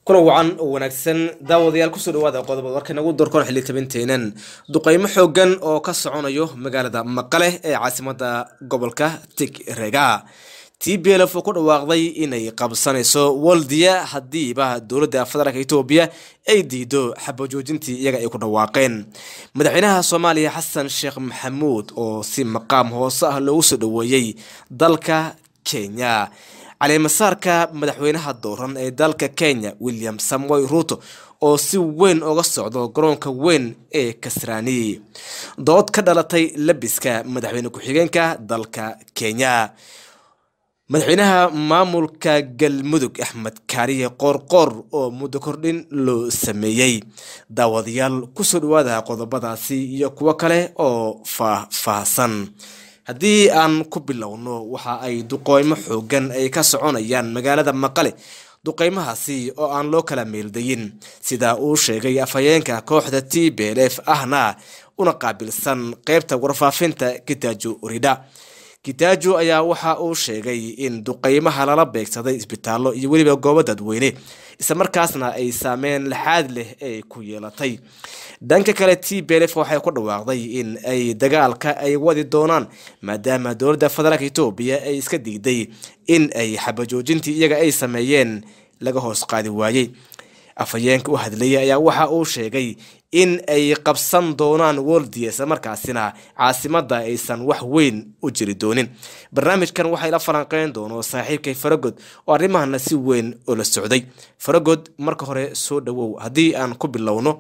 kulan wacan oo wanaagsan daawadayaal kusoo dhawaada qodobada warka nagu doorkoon xilli tabinteenan duqeymo xoogan oo ka soconayo magaalada maqale ee caasimada gobolka tigrega t b lf oo ku dhawaaqday inay qabsanayso waldiya hadiiba dowladda federaalk etoobiya ay diido xabajoojintii iyaga ay ku dhawaaqeen madaxweynaha soomaaliya xasan sheekh maxamuud oo si maqaam hoose ah loogu soo dhaweeyey dalka kenya caleemasaarka madaxweynaha dooran ee dalka kenya william samoy ruto oo si weyn uga socdo garoonka weyn ee kasraani dood ka dhalatay labiska madaxweyne ku-xigeenka dalka kenya madaxweynaha maamulka galmudug axmed kaariye qoorqoor oo muddo kordhin loo sameeyey daawadayaal kusoo dhawaada qodobadaasi iyo kuwo kale oo faah-faahsan haddii aan ku bilowno waxa ay duqeymo xoogan ay ka soconayaan magaalada maqale duqeymahaasi oo aan loo kala meeldayin sida uu sheegay afhayeenka kooxda t b l f ahna una qaabilsan qeybta warfaafinta kitaajo ridha kitaajo ayaa waxa uu sheegay in duqeymaha lala beegsaday isbitaallo iyo weliba goobo dadweyne islamarkaasna ay saameyn laxaad leh ay ku yeelatay dhanka kale t b lf waxay ku dhawaaqday in ay dagaalka ay wadi doonaan maadaama dowladda federaalk etoobiya ay iska diiday in ay xabajoojintii iyaga ay sameeyeen laga hoos qaadi waayey afhayeenka u hadlayay ayaa waxa uu sheegay in ay qabsan doonaan woldia isla markaasina caasimada aysan wax weyn u jiri doonin barnaamijkan waxay la falanqeyn doono saaxiibkay faragod oo arrimahana si weyn oo la socday faragod marka hore soo dhawow haddii aan ku bilowno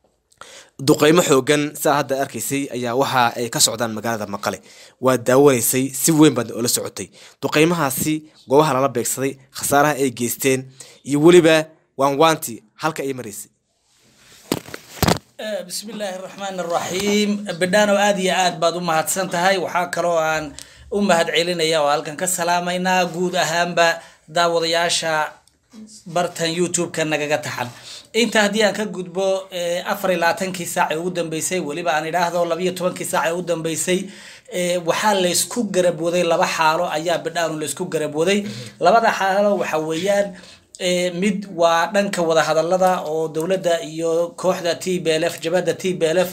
duqeymo xoogan saa hadda arkaysay ayaa waxa ay ka socdaan magaalada maqale waa daawanaysay si weyn baad oola socotay duqeymahaasi goobaha lala beegsaday khasaaraha ay geysteen iyo weliba waanwaanti halka ay maraysay bismi illaahi araxmaan araxiim bidhaano aada iyo aad baad u mahadsan tahay waxaa kaloo aan u mahad celinaya oo halkan ka salaamaynaa guud ahaanba daawadayaasha bartan youtube-ka nagaga taxan inta haddii aan ka gudbo afar iyo labaatankii saac ee ugu dambeysay weliba aan idhaahdo labayo tobankii saac ee ugu dambeysay waxaa laysku garabwaday laba xaalo ayaa bidhaanu laysku garabwaday labada xaalo waxa weeyaan mid waa dhanka wadahadalada oo dowladda iyo kooxda t b l f jabhadda t b l f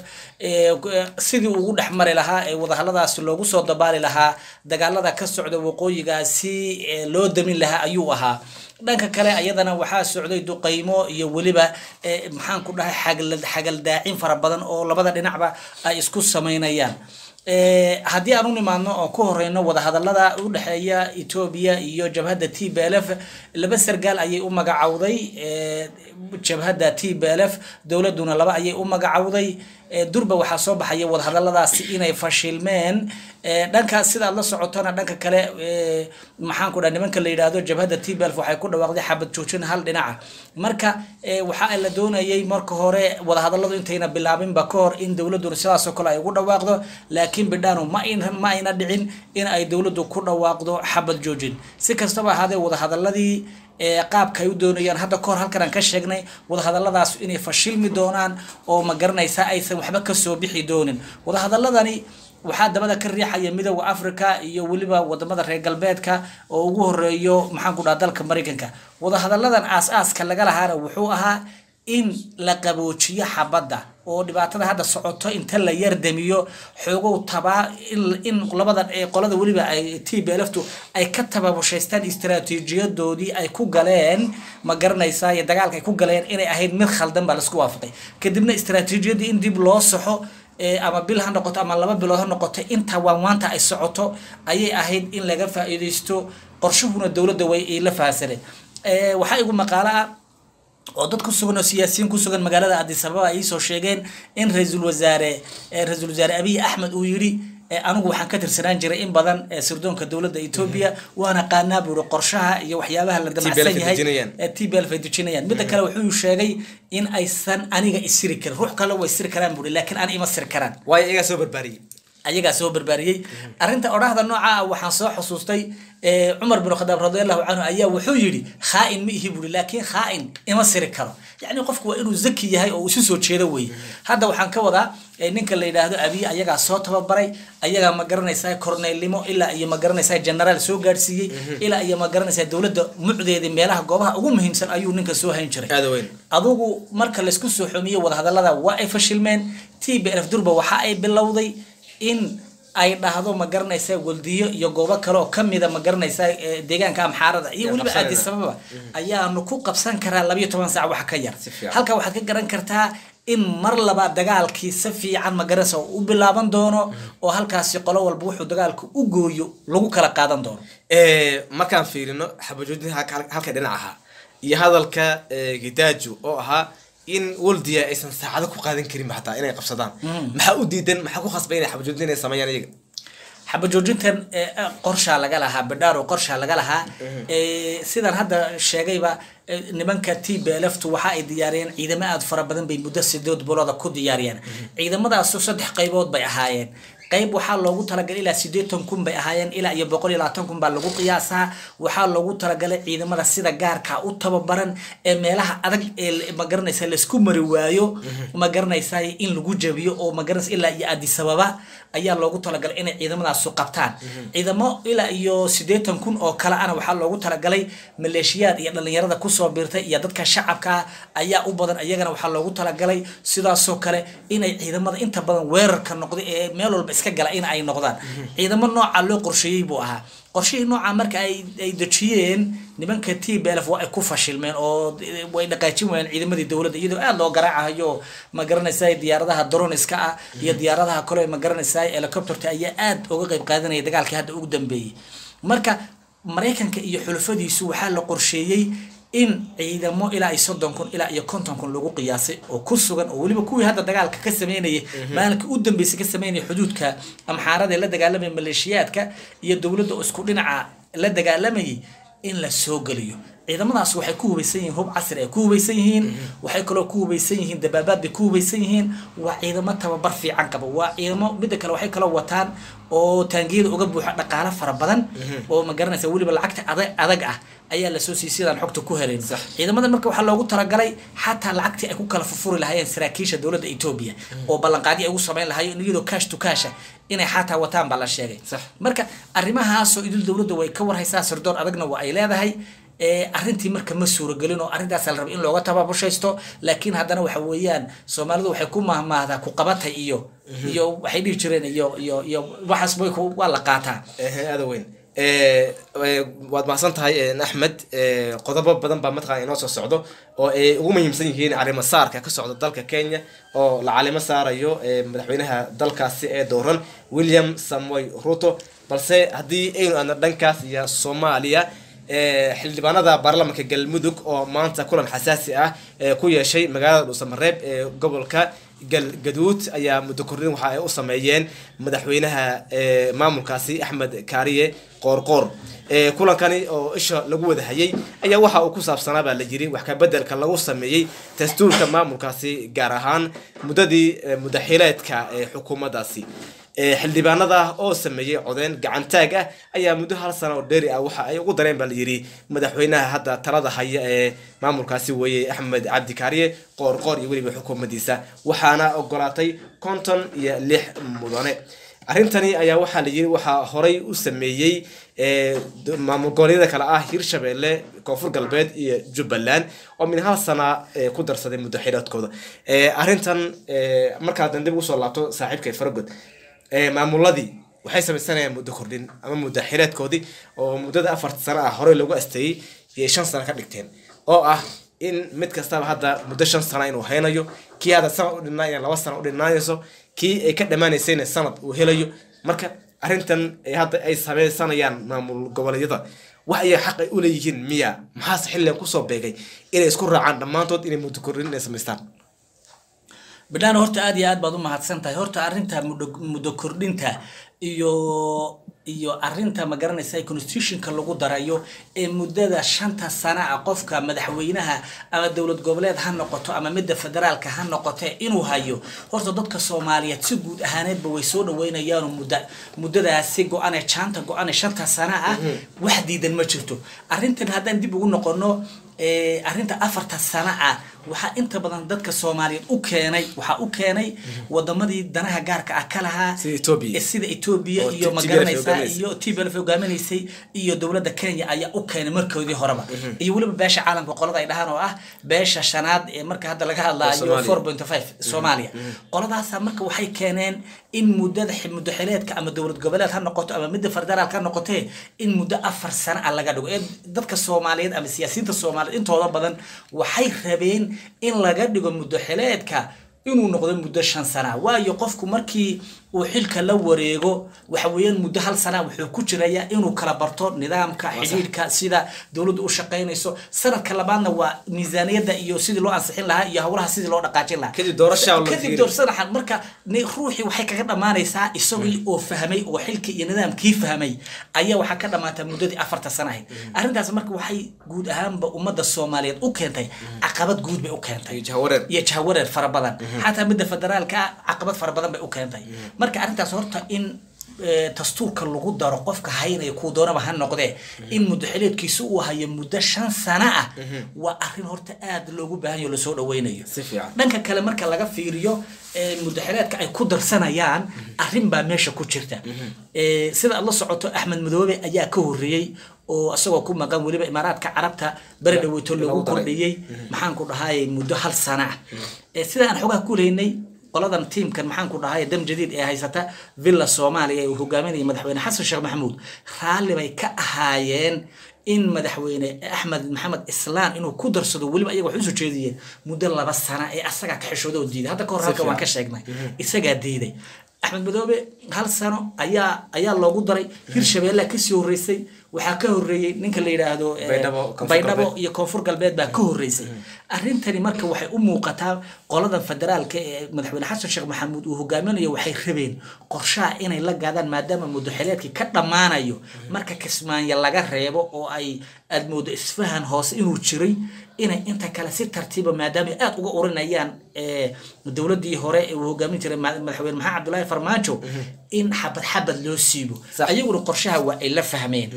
sidii ugu dhex mari lahaa ee wadahadaladaasi loogu soo dabaali lahaa dagaalada ka socda waqooyigaasi loo damin lahaa ayuu ahaa dhanka kale ayadana waxaa socday duqeymo iyo weliba maxaan ku dhahay xagaldaacin fara badan oo labada dhinacba ay isku sameynayaan haddii aan u nimaadno oo ku horeyno wadahadalada u dhexeeya etoobiya iyo jabhadda t b l f laba sargaal ayay u magacowday jabhadda t b l f dowladuna laba ayay u magacowday durba waxaa soo baxaya wadahadaladaasi inay fashilmeen dhankaas sidaad la socotona dhanka kale maxaan ku dhaha nimanka la yidhaahdo jabhadda t b l f waxay ku dhawaaqday xabad joojin hal dhinaca marka waxa la doonayay marka hore wadahadaladu intayna bilaabinba ka hor in dowladuna sidaasoo kale ay ugu dhawaaqdo laakiin bidhaanu ma ma ayna dhicin in ay dowladdu ku dhawaaqdo xabad joojin si kastaba ahaadee wadahadaladii qaabka ay u doonayaan hadda kahor halkan aan ka sheegnay wadahadaladaas inay fashilmi doonaan oo ma garanaysa aysan waxba kasoo bixi doonin wadahadaladani waxaa dabada ka riixaya midooda africa iyo weliba wadamada reer galbeedka oo ugu horeeyo maxaan ku dhaha dalka maraykanka wadahadaladan aas-aaska laga lahaana wuxuu ahaa in la qaboojiyo xabadda oo dhibaatada hadda socoto inta la yardamiyo xoogow tabaa in labada qolada weliba ay t b lftu ay ka tababushaystaan istaraatiijiyadoodii ay ku galeen ma garanaysaa iyo dagaalka ay ku galeen inay ahayd mid khaldan baa laisku waafaqay kadibna istaraatiijiyadii in dib loo saxo ama bil ha noqoto ama laba bilood ha noqoto inta waanwaanta ay socoto ayay ahayd in laga faa-iideysto qorshuhuna dowladda way la fahasaneen waxaa igu maqaalo ah oo dad ku sugan oo siyaasiyiin ku sugan magaalada addis ababa ay iisoo sheegeen in ra-iisul wasaare ra-iisul wasaare abiy axmed uu yidhi anigu waxaan ka tirsanaan jiray in badan sirdoonka dowladda etoobiya waana qaanaa buuri qorshaha iyo waxyaabaha la damacsan yahay t b l ay dejinayaan midda kale wuxuu sheegay in aysan aniga isiri karin ruux kale way siri karaan buuri laakiin ani ima siri karaan waayo iyagaa soo barbaariyey ayagaa soo barbaariyey arrinta odhahda nooca ah waxaan soo xusuustay eh, cumar bin khadaab radiallahu canhu ayaa wuxuu yidhi khaa'in ma ihi buri laakiin khaa'in ima siri karo yacni qofku waa inuu zaki yahay oo uu isu soo jeedo weye hadda waxaan ka wadaa eh, ninka la yidhaahdo abiy ayagaa soo tababaray ayagaa ma garanaysaa korneylnimo ilaa iyo ma garanaysaa generaal soo gaadhsiiyey ilaa iyo ma garanaysaa dowladda mucdeedii meelaha goobaha ugu muhiimsan ayuu ninka soo hayn jiray aada weyn adugu marka laysku soo xomiyo wadahadalada waa ay fashilmeen t b f durba waxa ay bilowday in ay dhahdo ma garanaysa waldiyo iyo goobo kale oo kamida ma garanaysa eh, deegaanka amxaarada iyo Yaa weliba qabsanayna. addis ababa ayaanu ku qabsan karaa labayo toban saac wax ka yar Si fiican. halka waxaad ka garan kartaa in mar labaad dagaalkii si fiican ma garanaysa uu u bilaaban doono oo halkaasi qolo walba wuxuu dagaalka u gooyo lagu kala qaadan doono Eh, markaan fiirino xabajoodin halka halka dhinac ahaa iyo hadalka eh, gidaaju oo ahaa in waldiya aysan saacado ku qaadan karin xataa inay qabsadaan maxaa u diidan maxaa ku khasbay inay xabajoodin inay sameeyaan iyaga xabajoojintan eh, eh, qorshaa laga lahaa badhaaro qorshaa laga lahaa Eh, sidaan hadda sheegayba eh, nimanka t b lftu waxa ay diyaariyeen ciidamo aada fara badan bay muddo sideed bilooda ku diyaariyeen ciidamadaasu saddex qaybood bay ahaayeen qayb waxaa loogu talagalay ilaa sideetan kun bay ahaayeen ilaa iyo boqol iyo labaatan kun baa lagu qiyaasaa waxaa loogu talagalay ciidamada sida gaarka u tababaran ee meelaha adag ee la- ma garanaysa laisku mari waayo ma garanaysa in lagu jabiyo oo ma garanaysa ilaa iyo addis ababa ayaa loogu talagalay inay ciidamadaasu qabtaan ciidamo ilaa iyo sideetan kun oo kale ana waxaa loogu talagalay maleeshiyaad iyo dhalinyarada kusoo biirtay iyo dadka shacabka ah ayaa u badan iyagana waxaa loogu talagalay sidaasoo kale inay ciidamada inta badan weerarka noqda ee meel walba iska gala in ay noqdaan ciidamo nooca loo qorsheeyey buu ahaa qorshihii nooca marka ay ay dejiyeen nimanka t b lf waa ay ku fashilmeen oo way dhaqaajin waayeen ciidamadii dowladda iyadoo aada loo garaacayo ma garanaysa diyaaradaha droniska ah iyo diyaaradaha kale ma garanaysa helicopterta ayaa aada uga qayb qaadanaya dagaalkii hadda ugu dambeeyey marka maraykanka iyo xulafadiisu waxaa la qorsheeyey in ciidamo ilaa iyo soddon kun ilaa iyo konton kun lagu qiyaasay oo ku sugan oo weliba kuwii hadda dagaalka ka sameynayay maalinka u dambeysay ka sameynaya xuduudka amxaarada ee la dagaalamaya maleeshiyaadka iyo dowladda oo isku dhinaca la dagaalamayay in la soo geliyo ciidamadaas waxay ku hubaysan yihiin hub casri ay ku hubaysan yihiin waxay kaloo ku hubaysan yihiin dabaabaad bay ku hubaysan yihiin waa ciidamo tababar fiican qaba waa ciidamo midda kale waxay kaloo wataan oo taangiyada uga buuxa dhaqaale fara badan oo ma garanaysa weliba lacagta adag adag ah ayaa lasoo siiyey sidaan xogta ku helayn ciidamada marka waxaa loogu talagalay xataa lacagtii ay ku kala fufuri lahaayeen saraakiisha dowladda etoobiya oo ballanqaadyo ay ugu samayn lahaayeen iyadoo cash to casha inay xataa wataan baa la sheegay Sax. marka arrimahaasoo idil dowladda way ka warhaysaa sirdoon adagna waa ay leedahay ee arrintii marka ma suuragelin oo arrintaas la rabay in looga tababushaysto laakiin haddana waxa weeyaan soomaalidu waxay ku mahmaahdaa ku qabatay iyo iyo waxay dhihi jireen iyo iyo iyo waxaas way ku- waa la qaataa Ehe, aada weyn Eh, eh, waad mahadsan tahay eh, axmed Eh, qodobo badan baa mataqana inoo soo socdo oo ay ugu muhiimsan yihiin arrimo saarka ka socda dalka kenya oo la calimo saarayo eh, madaxweynaha dalkaasi ee dooran william samoy ruto balse haddii aynu aadno dhankaas iyo soomaaliya eh, xildhibaanada baarlamaanka galmudug oo maanta kulan xasaasi ah eh, ku yeeshay magaalada dhuusamareeb ee gobolka galgaduud ayaa muddo kordhin waxa ay u sameeyeen madaxweynaha eh, maamulkaasi axmed kaariye qoorqoor Eh, kulankani oo isha lagu wada hayay ayaa waxa uu ku saabsanaa baa la yiri wax ka bedelka lagu sameeyey dastuurka maamulkaasi gaar ahaan muddadii eh, mudaxileedka ee xukuumaddaasi Eh, xildhibaanada oo sameeyey codeyn gacantaag ah ayaa muddo hal sano oo dheeri ah waxa ay ugu dareen baa la yiri madaxweynaha hadda talada haya ee maamulkaasi weeye axmed cabdi kaariye qoorqoor iyo weliba xukuumaddiisa waxaana ogolaatay konton iyo lix mudane arrintani ayaa waxaa la yiri waxaa horay u sameeyey eh, d- maamul goboleedyada kale ah hirshabelle koonfur galbeed iyo jubbaland oo min hal sana eh, ku darsaday muddo xileedkooda Eh, arrintan eh, markaa dan dib ugu soo laabto saaxiibkay faragod eh, maamuladii waxay samaysanayaan muddo kordhin ama muddo xileedkoodii oo muddada afarta sano ah horey loogu asteeyey iyo shan sano ka dhigteen oo ah in mid kastaba hadda muddo shan sano inuu haynayo kii hadda sanad u dhinnaaya laba sano u dhinaanayso kii ay ka dhammaanaysayna sanad uu helayo marka arrintan ay hadda ay sameysanayaan maamul goboleedyada wax ayay xaq ay u leeyihiin miya maxaase xilligan kusoo beegay inay isku raacaan dhammaantood inay muddo kordhin inay samaystaan bidhaan horta aad iyo aad baad u mahadsan tahay horta arrinta muddo muddo kordhinta iyo iyo arinta ma garanaysa constitutionka lagu darayo ee muddada shanta sana ah qofka madaxweynaha ama dowlad goboleed ha noqoto ama midda federaalka ha noqote inuu hayo horta dadka soomaaliyeed si guud ahaaneedba way soo dhaweynayaano mudda muddadaasi go-ane jaanta go-ane shanta sana ah wax diidan ma jirto arrintan haddaan dib ugu noqono ee, arrinta afarta sana ah waxaa inta badan dadka soomaaliyeed u keenay waxaa u keenay wadamadii danaha gaarka ah ka lahaa Sida Ethiopia. ee sida etoobiya Oo iyo TPLF magaranaysa hogaaminaysa. iyo tblf hogaaminaysay iyo dowladda kenya ayaa u keenay markoodii horeba iyo weliba beesha caalamka qolada ay dhahaan oo ah beesha shanaad ee marka hadda laga hadlaayo Soomaaliya. four point five soomaaliya qoladaasa marka waxay keeneen in muddada xi- muddo xileedka ama dowlad goboleed ha noqoto ama midda federaalka ha noqotee in muddo afar sano ah laga dhigo ee dadka soomaaliyeed ama siyaasiyiinta soomaaliyeed intooda badan waxay rabeen in laga dhigo muddo xileedka inuu noqdo muddo shan sana waayo qofku markii uu xilka la wareego waxa weeyaan muddo hal sana wuxuu ku jirayaa inuu kala barto nidaamka xidhiidhka sida dowladdu u shaqaynayso sanadka labaadna waa miisaaniyadda iyo sidii loo ansixin lahaa iyo howlaha sidii loo dhaqaajin lahaa Kadib doorashaa la kadib fiiri. doorsanaxan marka ni ruuxii waxay kaga dhammaanaysaa isagii oo fahmay oo xilkii iyo nidaamkii fahmay ayaa waxaa ka dhammaata muddadii afarta sana ahayd arrintaas marka waxay guud ahaanba ummadda soomaaliyeed u keentay caqabad guud bay u keentay iyo jahawareer iyo jahwareer fara badan xataa midda federaalka ah caqabad fara badan bay u keentay marka arrintaas horta in eh, dastuurka lagu daro qofka haynaya kuu doonaba ha noqdee in muddo xileedkiisa uu hayo muddo shan sana ah waa arrin horta aad loogu baahan yaho lasoo dhaweynayo si fiican dhanka kale marka laga fiiriyo ee, muddaxileedka ay ku darsanayaan arrin baa meesha ku jirta Ee, sida aad la socoto axmed madoobe ayaa ka horreeyey oo isagoo ku maqan weliba imaaraadka carabta beri dhaweyto lagu lagu daray. kordhiyey maxaan ku dhahay muddo hal sana ah Ee, sida aan xogaha ku leynay qoladan tiimkan maxaan ku dhahay dam jadiid ee haysata villa soomaaliya ee uu hogaaminayay madaxweyne xasan sheekh maxamuud raalli bay ka ahaayeen in madaxweyne axmed maxamed islaan inuu ku darsado weliba ayaga waxay usoo jeediyeen muddo laba sana ee asagaa ka xishooda oo diiday hadda ka hor halka waan ka sheegnay isagaa diiday axmed madoobe hal sano ayaa ayaa loogu daray hirshabeellea kasii horreysay waxaa ka horreeyey ninka la yidhaahdo eh, Baydhabo, Koonfur baydhabo Galbeed. iyo koonfur galbeed baa ka horreysay arrintani marka waxay u muuqataa qoladan federaalka ee madaxweyne xasan sheekh maxamuud uu hogaaminayo waxay rabeen qorshaha inay la gaadaan maadaama muddoxileedkii ka dhammaanayo marka kismaanya laga reebo oo ay aad moodo isfahan hoose inuu jiray inay inta kale si tartiiba maadaama ay aad uga urinayaan eh, dowladii hore ee uu hogaamin jiray ma- madaxweyne maxamed cabdulaahi farmaajo in xabad xabad loo siibo Sax. ayaguna qorshaha waa ay la fahmeen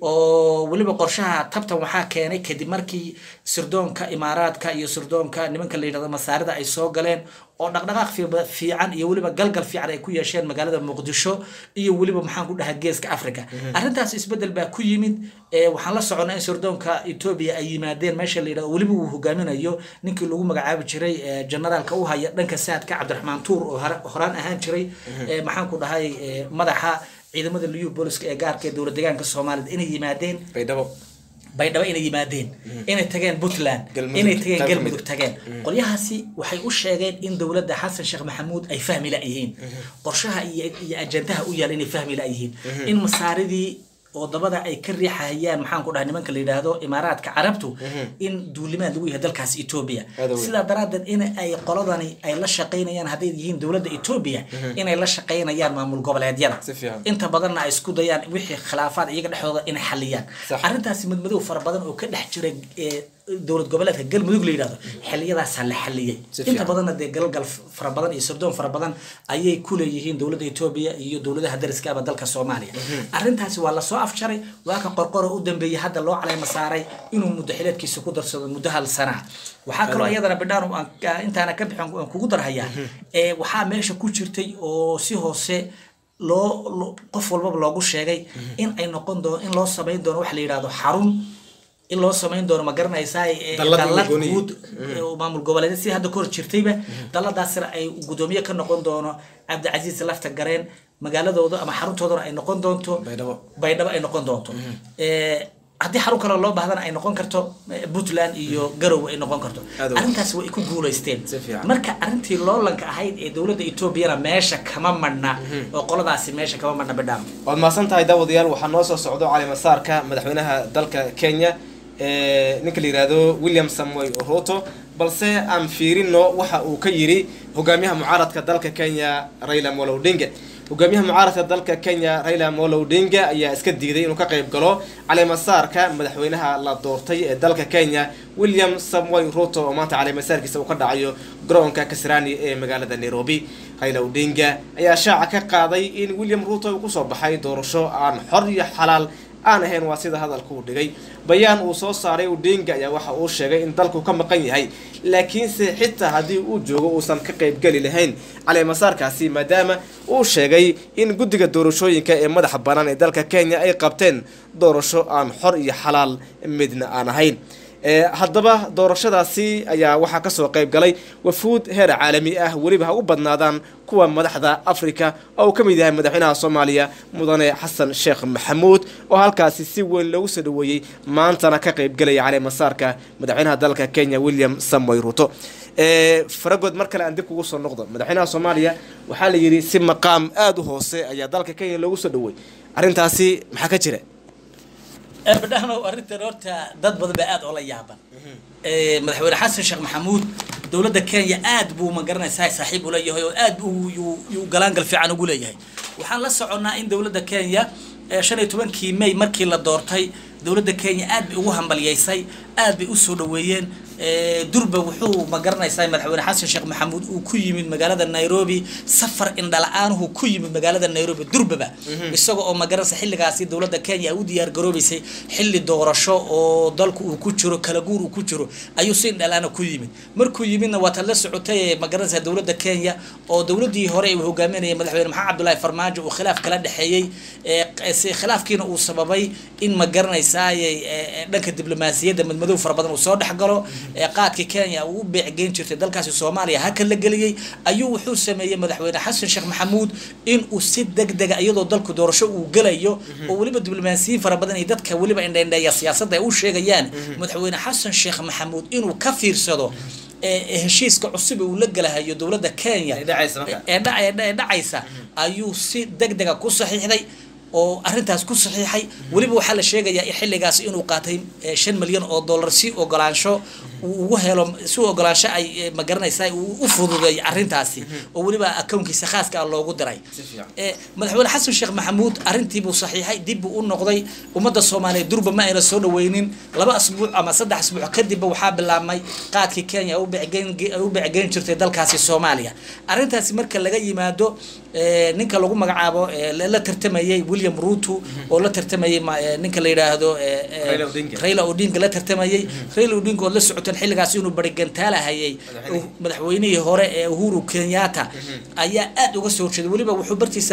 oo weliba qorshaha tabtan waxaa keenay kadib markii sirdoonka imaaraadka iyo sirdoonka nimanka la yidhahdo masaarida ay soo galeen oo dhaqdhaqaaq fi- fiican iyo weliba galgal fiican ay ku yeesheen magaalada muqdisho iyo weliba maxaan ku dhahaa geeska africa arrintaas isbedel baa ku yimid ee waxaan la soconaa in sirdoonka etoobiya ay yimaadeen meesha la yidhahdo weliba uu hogaaminayo ninkii lagu magacaabi jiray ee generaalka u haya dhanka saadka cabdiraxmaan tuur oo hore- horaan ahaan jiray ee maxaan ku dhahay ee, madaxa ciidamada liyu booliska ee gaarka ee dowlad deegaanka soomaalida inay yimaadeen baydhabo baydhabo inay yimaadeen inay tageen puntland Galmudug, inay tageen qayb ka galmudug mid ah. tageen qolyahaasi waxay u sheegeen in dowladda xasan sheekh maxamuud ay fahmi la-yihiin qorshaha iyo iyo ajandaha u yaal inay fahmi la-yihiin in masaaridii oo dabada ay ka riixahayaan maxaan ku dhahay nimanka la yidhaahdo imaaraadka carabtu in duulimaad lagu yahay dalkaas etoobiya Aad u weyn. sidaa daraaddeed in ay qoladani ay la shaqaynayaan hadday yihiin dowladda etoobiya inay la shaqaynayaan maamul goboleedyada Si fiican. inta badanna ay isku dayaan wixii khilaafaad iyaga dhexdooda inay xaliyaan Sax. arrintaasi madmadow fara badan oo ka dhex jira ee dowlad goboleedka galmudug la yidhahdo xiliyadaasaa la xaliyey Si inta fiican. badanna dee galgal fara badan iyo sirdoon fara badan ayay ku leeyihiin dowladda etoobiya iyo dowladaha dariska ama dalka soomaaliya arrintaasi waa lasoo afjaray waa ka qorqoro u dambeeyey hadda loo caleyma saaray inuu muddo xileedkiisa ku darsado muddo hal sana waxaa kaloo iyadana bidhaan aan- intaana ka bixin aan kugu darhayaa ee waxaa meesha ku jirtay oo si hoose loo loo- qof walbaba loogu sheegay in ay noqon doono in loo samayn doono waxa la yidhahdo xarun in loo samayn doono ma garanaysaa ee Dallad dallad gooni. guud ee uu maamul goboleed si hadda kahor jirtayba dalladaasina ay gudoomiye ka noqon doono cabdicasiis lafta gareen magaaladooda ama xaruntoodana ay noqon doonto Baydhabo. baydhabo ay noqon doonto Ee, haddii xarun kale loo baahdana ay noqon karto eh, puntland iyo garowe ay noqon karto Aad u- arrintaas way ku guulaysteen Si fiican. marka arrintii loolanka ahayd ee dowladda etoobiyana meesha kama madhna oo qoladaasi meesha kama madhna bidhaam waad mahadsan tahay daawadayaal waxaa noo soo socdo cali masaarka madaxweynaha dalka kenya ee ninka la yihahdo william samoy ruto balse aan fiirino waxa uu ka yiri hogaamiyaha mucaaradka dalka kenya raila amolo odinga hogaamiyaha mucaaradka dalka kenya raila molo odinga ayaa iska diiday inuu ka qayb galo caleemasaarka madaxweynaha la doortay ee dalka kenya william samoy ruto oo maanta caleemasaarkiisa uu ka dhacayo garoonka kasrani ee magaalada nairobi raila odinga ayaa shaaca ka qaaday in william ruto uu kusoo baxay doorasho aan xor iyo xalaal aan ahayn waa sida hadalka uu dhigay bayaan uu soo saaray odinga ayaa waxa uu sheegay in dalku ka maqan yahay laakiinse xitaa haddii uu joogo uusan ka qaybgeli lahayn caleemasaarkaasi maadaama uu sheegay in guddiga doorashooyinka ee madaxa bannaan ee dalka kenya ay qabteen doorasho aan xor iyo xalaal midna aan ahayn haddaba doorashadaasi ayaa waxaa kasoo qayb galay wafuud heer caalami ah weliba ha u badnaadaan kuwa madaxda africa oo uu ka mid yahay madaxweynaha soomaaliya mudane xasan sheekh maxamuud oo halkaasi si weyn loogu soo dhaweeyey maantana ka qaybgalaya caleemasaarka madaxweynaha dalka kenya william samoy ruto faragood mar kale aan dib kugu soo noqdo madaxweynaha soomaaliya waxaa la yidhi si maqaam aada u hoose ayaa dalka kenya loogu soo dhaweey arrintaasi maxaa ka jira badhahnow arrintan horta dad badan baa aada oola yaaban madaxweyne xasan sheekh maxamuud dowladda kenya aad buu ma garanaysaa saaxiib ula yahay oo aad yuu galaangal fiican ugu leeyahay waxaan la soconnaa in dowladda kenya shan iyo tobankii may markii la doortay dowladda kenya aad bay ugu hambalyaysay aad bay usoo dhaweeyeen durba wuxuu ma garanaysaa madaxweyne xasan sheekh maxamuud uu ku yimid magaalada nairobi safar indhala-aanuhu ku yimid magaalada nairobi durbaba isaga oo magaranaysa xilligaasi dowladda kenya u diyaar garoobaysay xilli doorasho oo dalku uu ku jiro kala guur uu ku jiro ayuu si indhala-aana ku yimid markuu yimidna waa tan la socotay magaranaysa dowladda kenya oo dowladdii hore uu hogaaminayay madaxweyne maxamed cabdullaahi farmaajo uu khilaaf kala dhexeeyey khilaafkiina uu sababay in ma garanaysaa dhanka diblomaasiyadda madmadow fara badan uu soo dhex galo qaadka kenya uu u beecgeyn jirtay dalkaasi soomaaliya haka la geliyey ayuu wuxuu sameeyey madaxweyne xasan sheekh maxamuud in uu si deg dega iyadoo dalku doorasho uu gelayo oo weliba diblomaasiyiin fara badan iyo dadka weliba indhaindheeya siyaasadda ay u sheegayaan madaxweyne xasan sheekh maxamuud inuu ka fiirsado heshiiska cusub uu la galahayo dowladda kenya ee dhacaysa ayuu si deg dega ku saxiixday oo arrintaas ku saxiixay weliba waxaa la sheegayaa xilligaas inuu qaatay shan milyan oo dollar si ogolaansho uu ugu helo si ogolaansho ay ma garanaysaa uu u fududeey arrintaasi oo weliba akownkiisa khaaska ah loogu diray madaxweyne xasan sheekh maxamuud arrintiibuu saxiixay dib buu u noqday ummadda soomaaliyeed durba ma ayna soo dhaweynin laba asbuuc ama saddex asbuuc kadibba waxaa bilaabmay qaadkii kenya ay u becgeyn jirtay dalkaasi soomaaliya arrintaasi marka laga yimaado ninka lagu magacaabo la tartamayay william ruto oo la tartamayay ninka la yidhaahdo raila odinga la tartamayay raila odinga oo la socoteen xilligaas inuu barigantaalahayay madaxweynihii hore ee uhuru kenyatta ayaa aad uga soo horjeeday weliba wuxuu bartiisa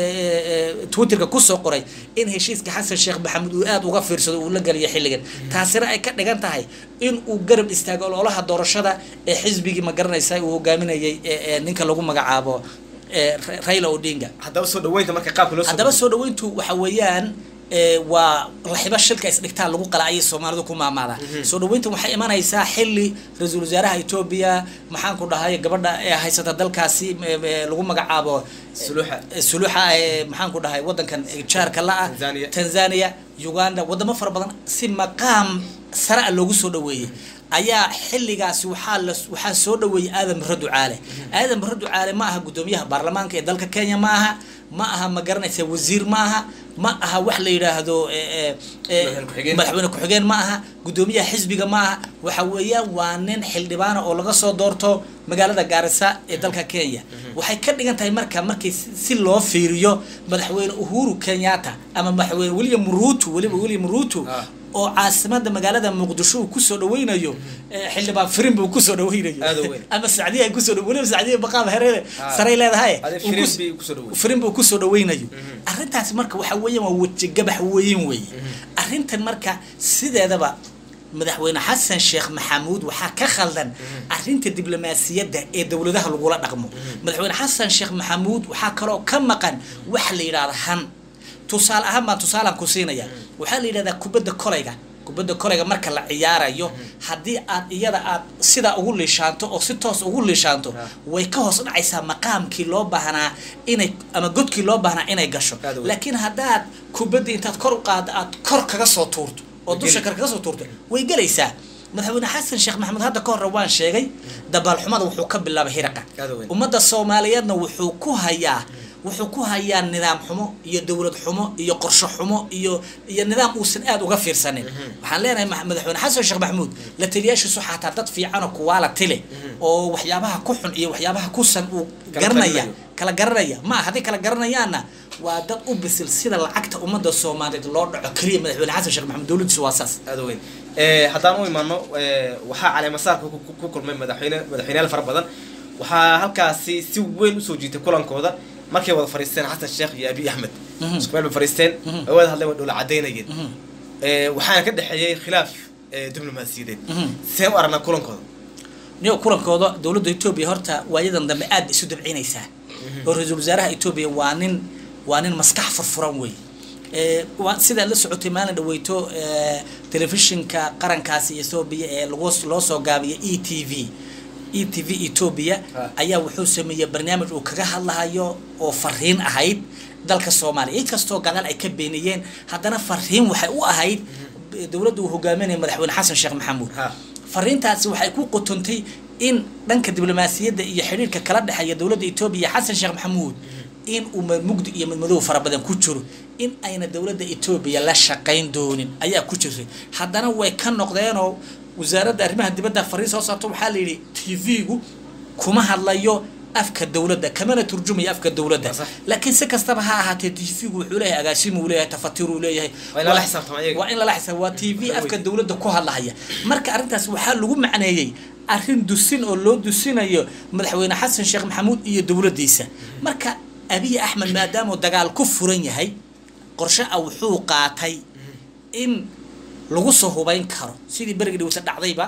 twitterka kusoo qoray in heshiiska xasan sheekh maxamuud uu aad uga fiirsado uu la geliyo xilligan taasina ay ka dhigan tahay in uu garab istaago ololaha doorashada ee xisbigii ma garanaysa uu hogaaminayay ninka lagu magacaabo raila odinga haddaba soo dhaweynta marka qaabka loo haddaba soo dhaweyntu waxa weeyaan waa laxiba shilka isdhigtaan lagu qala ayay soomaalidu ku maamaada soo dhaweyntan waxay imanaysaa xilli ra-iisul wasaaraha etoobiya maxaan ku dhahay gabadha ee haysata dalkaasi lagu magacaabo suluuxa maxaan ku dhahay wadankan jaarka la-ah tanzania uganda wadamo fara badan si maqaam sare a loogu soo dhaweeyey ayaa xilligaasi waxaa la waxaa soo dhaweeyey aadan barre ducaale aadan barre ducaale ma aha guddoomiyaha baarlamaanka ee dalka kenya ma aha ma aha ma garanaysa wasiir ma aha ma aha wax la yidhaahdo madaxweyne ku-xigeen ma aha guddoomiyaha xisbiga ma aha waxa weeyaan waa nin xildhibaana oo laga soo doorto magaalada gaarisa ee dalka kenya waxay ka dhigan tahay marka markii si loo fiiriyo madaxweyne uhuru kenyatta ama madaxweyne william ruto weliba william ruto oo caasimada magaalada muqdisho uu kusoo dhaweynayo xildhibaan firin buu kusoo dhaweynayo ama sacdiya ay kusoo weliba sacdiya baqaab hereere saray leedahay firin buu kusoo dhaweynayo arrintaasi marka waxa weeyaan waa weji gabax weyn weeye arrintan marka sideedaba madaxweyne xasan sheekh maxamuud waxaa ka khaldan arrinta diblomaasiyadda ee dowladaha lagula dhaqmo madaxweyne xasan sheekh maxamuud waxaa kaloo ka maqan wax la yidhahda han tusaale ahaan baan tusaalaan ku siinaya waxaa la yidhahdaa kubadda kolayga kubadda kolayga marka la ciyaarayo haddii aad iyada aad sidaa ugu liishaanto oo si toos ugu liishaanto way ka hoos dhacaysaa maqaamkii loo baahnaa inay ama godkii loo baahnaa inay gasho laakiin haddaad kubadda intaad kor u qaaddo aad kor kaga soo tuurto oo dusha kale kaga soo tuurto way gelaysaa madaxweyne xasan sheekh maxamuud hadda ka horre waan sheegay dabaalxumada wuxuu ka bilaabay hiraqa ummadda soomaaliyeedna wuxuu ku hayaa wuxuu ku hayaa nidaam xumo iyo dowlad xumo iyo qorsho xumo iyo iyo nidaam uusan aada uga fiirsanin waxaan leenahay ma- madaxweyne xasan sheekh maxamuud la taliyaashiisu xataa dad fiicanoo kuwaala tile oo waxyaabaha ku xun iyo waxyaabaha ku san uu Kala garanaya talinayo. kala garanaya ma hadday kala garanayaanna waa dad u bisil sida lacagta ummadda soomaaliyeed loo dhaco keliya madaxweyne xasan sheekh maxamuud dowladdiisu waa saas aada weyn Eh, haddaan u imaano eh, waxaa caleemasaarka ku- ku- ku kulmay madaxweyne madaxweyneyaal fara badan waxaa halkaasi si weyn usoo jiitay kulankooda markay wada fariisteen xasan sheekh iyo abiy axmed isku meel bay fariisteen way wada hadleen way dhoola cadaynayeen Eh, waxaana ka dhexeeyey khilaaf eh, diblomaasiyadeed see u aragnaa kulankooda niyo kulankooda dowladda etoobiya horta waayadan dambe aad bay isu dabcinaysaa oo ra-iisul wasaaraha etoobiya waa nin waa nin maskax furfuran wey Eh, waa- sidaad la socotay maalin dhaweyto eh, telefishinka qarankaasi etoobiya ee lagu loo soo gaabiyay e t v e t v etoobiya Ah. ayaa wuxuu sameeyey barnaamij uu kaga hadlahayo oo fariin ahayd dalka soomaaliya inkastoo gadaal ay ka beeniyeen haddana fariin waxay u ahayd dowladda uu hogaaminaya madaxweyne xasan sheekh maxamuud Ha. fariintaasi waxay ku qotontay in dhanka diblomaasiyadda iyo xidhiirka kala dhexeeya dowladda etoobiya iyo xasan sheekh maxamuud in uu mugdi iyo madmadow fara badan ku jiro in ayna dowladda etoobiya la shaqayn doonin ayaa ku jirtay haddana way ka noqdeenoo wasaaradda arrimaha dibadda fariin soo saarto waxaa la yidhi t v-gu kuma hadlayo afka dowladda kamana turjumayo afka dowladda Sax. laakiin si kastaba ha ahaatee t v-gu wuxuu leeyahay agaasimu uu leeyahay tafatir uu leeyahay Waa in lala xisaabtamo ayaga. waa in lala xisaab waa t v afka dowladda ku hadlahaya marka arrintaas waxaa lagu macneeyey arrin dusin oo loo dusinayo madaxweyne xasan sheekh maxamuud iyo dowladdiisa marka abiy axmed maadaama uu dagaal ku furan yahay qorshe ah wuxuu qaatay in lagu soo hubayn karo sidii berigi dhawsa dhacdayba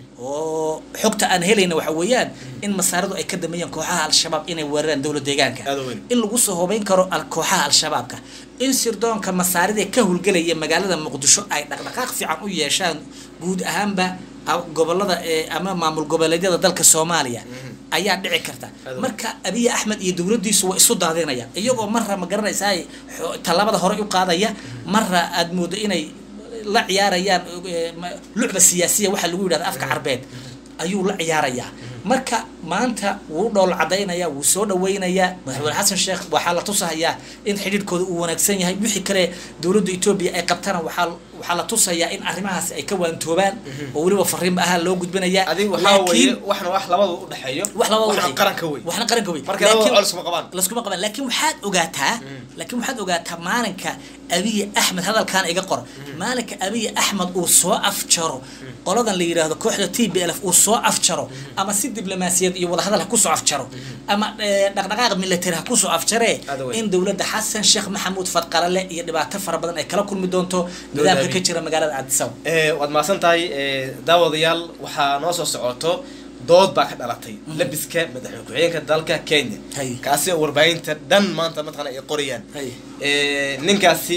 oo xogta aan helayna waxa weeyaan in masaaradu ay ka dambeeyeen kooxaha al-shabaab inay weeraraan dowlad deegaanka Aad u weyn. in lagu soo hubayn karo al- kooxaha al-shabaabka in sirdoonka masaarida ka howlgelaya magaalada muqdisho ay dhaqdhaqaaq fiican u yeeshaan guud ahaanba a- gobolada ee ama maamul goboleedyada dalka soomaaliya ayaa dhici karta Aad u weyn. marka abiy axmed iyo dowladdiisu waa isu daadinayaan iyagoo marra ma garanaysaa xo- tallaabada hore u qaadaya marra aad moodo inay la ciyaarayaan eh, ma- lucba siyaasiya waxaa lagu yidhahda afka carbeed ayuu la ciyaarayaa marka maanta wuu dhool cadaynaya wuu soo dhaweynayaa madaxweyne xasan sheekh waxaa la tusahayaa in xidhiidhkooda uu wanaagsan yahay wixii kale dowladda etoobiya ay qabtana waxaa waxaa la tusayaa in arrimahaas ay ka waantoobaan oo weliba fariinba ahaa loo gudbinayaa adiga waxaa weeye waxna wax labada u dhexeeyo wax labada waxna waxay- qaranka wey waxna qaranka wey Marka labada Laakiin- col iskuma qabaan. laskuma qabaan laakiin waxaad ogaataa laakiin waxaad ogaataa maalinka abiy axmed hadalkan iga qor maalinka abiy axmed uu soo afjaro qoladan la yidhaahdo kooxda t b l uu soo afjaro ama si diblomaasiyad iyo wadahadal ha kusoo afjaro ama eh, dhaqdhaqaaq military ha kusoo afjaree Aad weyn. in dowladda xasan sheekh maxamuud fadqalale iyo dhibaato fara badan ay kala kulmi doonto nidaamka ka Abiy. jira magaalada aadisawa Eh, waad mahadsan tahay eh, daawadayaal waxaa noo soo socoto dood baa ka dhalatay labiska madaxweyne ku-xigeenka dalka kenya Hay. kaasi oo warbaahinta dhan maanta mataqana ay qorayaan Hay. Eh, ninkaasi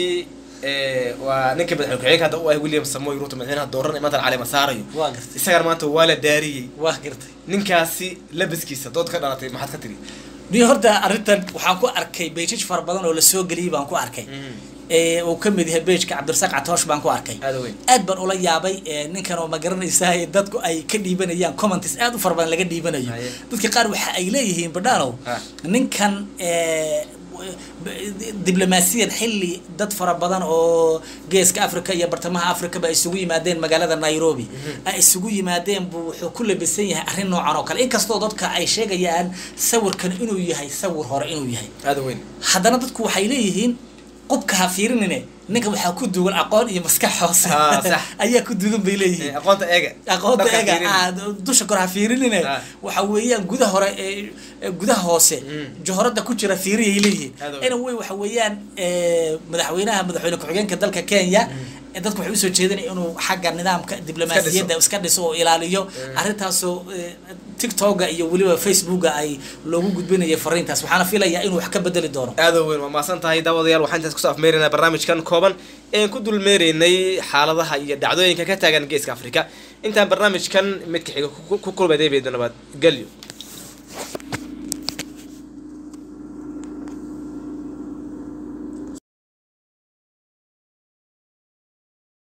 eh, waa ninka madaxweyne ku-xigeenka hadda u ah william samoy ruto madaxweynaha dooran ee maanta caleema saarayo waa gartay isagana maanta waa la daariyey waa gartay ninkaasi labiskiisa dood ka dhalatay maxaad ka tiri niyo horta arrintan waxaan ku arkay beejaj fara badan oo lasoo geliyey baan ku arkay ee uu ka mid yahay beejka cabdirasaaq catoosh baan ku arkay Aad u weyn. aad baan ula yaabay ee, ninkan oo ma garanaysaa ee dadku ay ka dhiibanayaan comments aad u fara badan laga dhiibanayo Haye. dadka qaar waxa ay leeyihiin badhaanow Ah. ninkan ee, w- b- diblomaasiyan xilli dad fara badan oo geeska africa iyo bartamaha africa ba ay isugu yimaadeen magaalada nairobi ay isugu yimaadeen buu wuxuu ku labisan yahay arrin noocan oo kale inkastoo dadka ay sheegayaan sawirkan inuu yahay sawir hore inuu yahay aada weyn haddana dadku waxay leeyihiin qubka ha fiirinine ninka waxaa ku duwan aqoon iyo maskax hoose Ah, sax. ayaa ku duwan bay Eh, leeyihiin aqoonta eega aqoonta Dadka eega fiirin. ah, dusha kor ha fiirinine Ah. waxa weeyaan gudaha hore ee ee gudaha hoose Mm. johorada ku jira fiiriyay leeyihiin Aad u weyn. anyway waxa weeyaan ee, madaxweynaha madaxweyne ku-xigeenka dalka kenya ee dadku waxay usoo jeedinaya inuu xagga nidaamka diblomaasiyadda iska dhiso oo ilaaliyo arrintaasoo ee, tiktoka iyo weliba facebooka ay loogu gudbinayo fariintaas waxaana filayaa inuu wax ka bedeli doono aada weyn waa mahadsan tahay daawadayaal waxaan intaas kusoo afmeeraynaa barnaamijkan kooban een ku dulmeeraynay xaaladaha iyo dhacdooyinka ka taagan geeska afrika intaan barnaamijkan midka xiga ku- ku kulmay deebeeda nabad gelyo